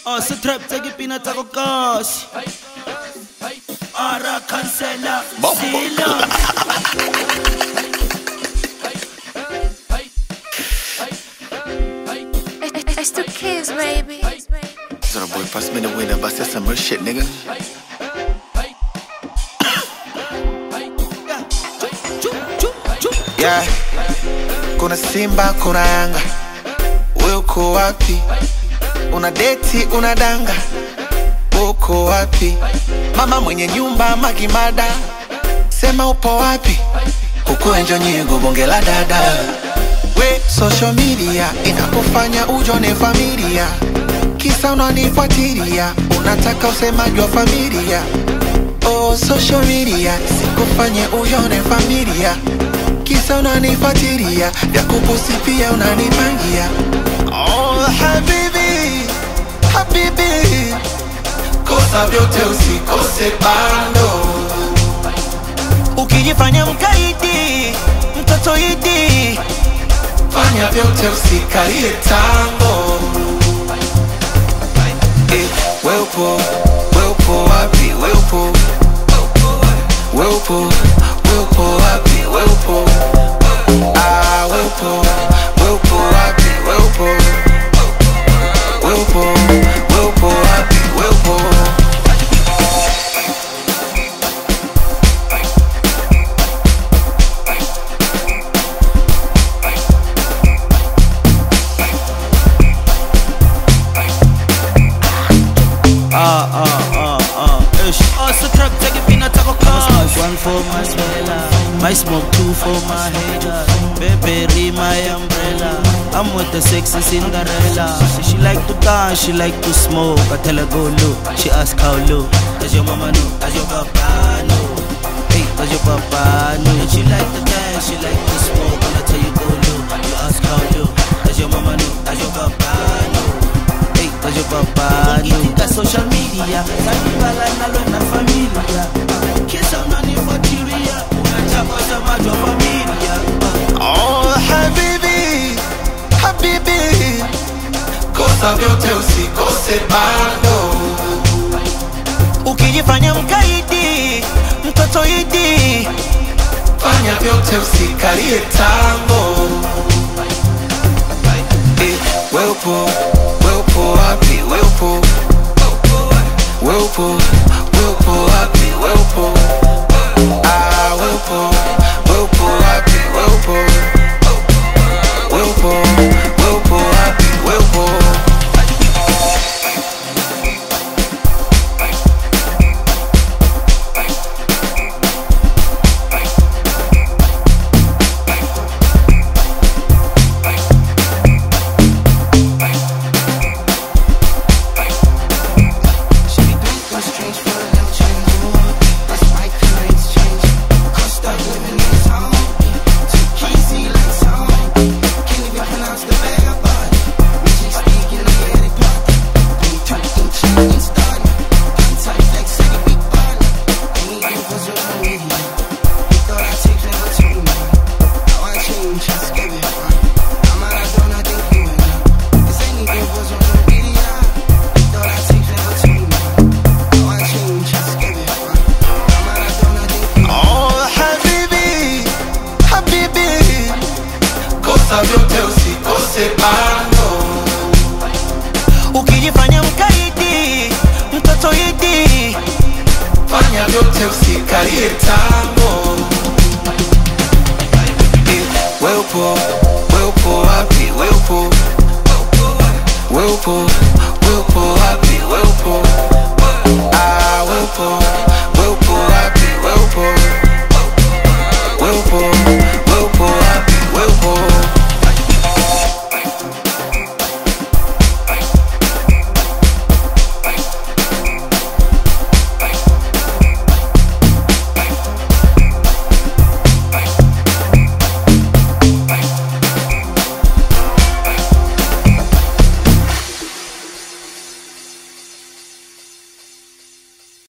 Oh, sa trap tsa ke pina tsa ko kasi. Ara cancela. Sila. It's, it's the kids, baby. So the boy pass me the winner, but that's some real shit, nigga. Yeah. Kuna Simba, kuna Yanga, wewe uko wapi? Una deti, una danga, uko wapi? Mama mwenye nyumba Magimada, sema upo wapi? Huku enjo nyigo bonge la dada we social media inakufanya ujone familia kisa unanifuatilia unataka usemaji wa familia oh, social media sikufanye ujone familia kisa unanifuatilia vya kupusi pia unanipangia oh, habibi habibi kosa vyote usikose bando Ukijifanya mkaidi, mtoto idi. fanya vyote usikalie tango eh, we upo we upo wapi we upo we upo we upo wapi we upo ah we upo we upo wapi we upo we upo we upo wapi we upo Ah, ah, ah, ah, ish. Oh, sa trap tsa ke pina tsa ko kasi. One for my smella. My smoke two for my hater. Baby, my umbrella. I'm with the sexy Cinderella. She like to dance, she like to smoke. I tell her go low. She ask how low. Does your mama know? Does your papa know? Hey, does your papa know? She like to dance, she like to smoke. And I tell you go low. You ask how low. Does your mama know? Does your papa know? Hey, does your papa know? Ngitika social media, sanibala nalo na familia. Kisa unanifuatilia, unachapa samaji wa familia. Oh, habibi, habibi, kosa vyote usikose bando. Ukijifanya mkaidi, mtoto idi. Fanya vyote usikalie tango. Eh, we upo, we upo wapi? We upo, we upo, we upo wapi? We upo, ah, we upo, we upo wapi? We upo, we upo, we upo wapi? We upo. Oh, habibi, habibi, kosa vyote usikose bando. Ukijifanya mkaidi, mtoto idi. Fanya vyote usikalie tango. Eh, We upo, we upo wapi? We upo, we upo, we upo wapi? We upo, ah, we upo,